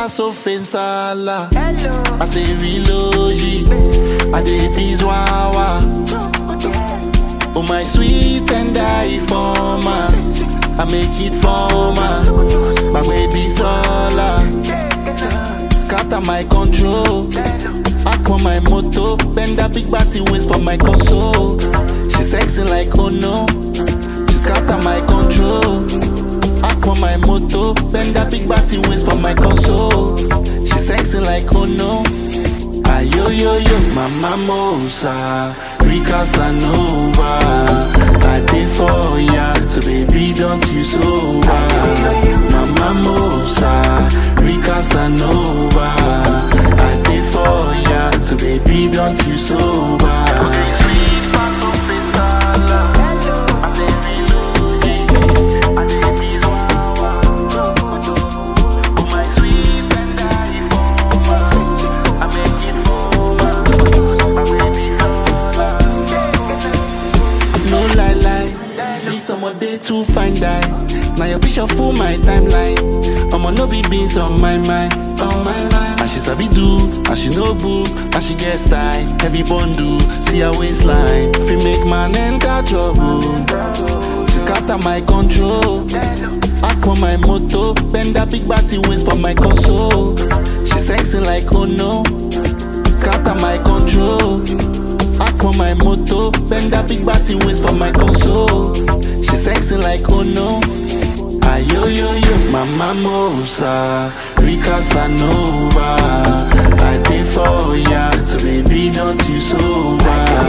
pass offensala. I say relogy, I dey bizwawa. Oh my sweet and I forma, I make it forma. My baby sola, scatter my control. Act for my moto, bend that big body waist for my console. She sexy like oh no, she scatter my control. Act for my moto, bend that big body waist for my console. She sexy like oh no. Ayo yo yo, mama mosa, Rika Sanova. I did for ya, so baby don't you sober. Mama mosa, Rika Sanova. I did for ya, so baby don't you sober. No lie lie, this summer day too fine die. Now your picture full my timeline. I'ma no be beans on my mind, on my mind. And she sabi do, and she no boo, and she get style. Heavy bundle, see her waistline. Fi make man enter trouble. She scatter my control. Act for my moto, bend that big body waist for my console. She sexy like oh no, scatter my control. Act for my moto, bend that big body waist for my console. She sexy like oh no. Ayo yo yo, mama mosa, Rika Sanova. I did for ya, so baby don't you sober.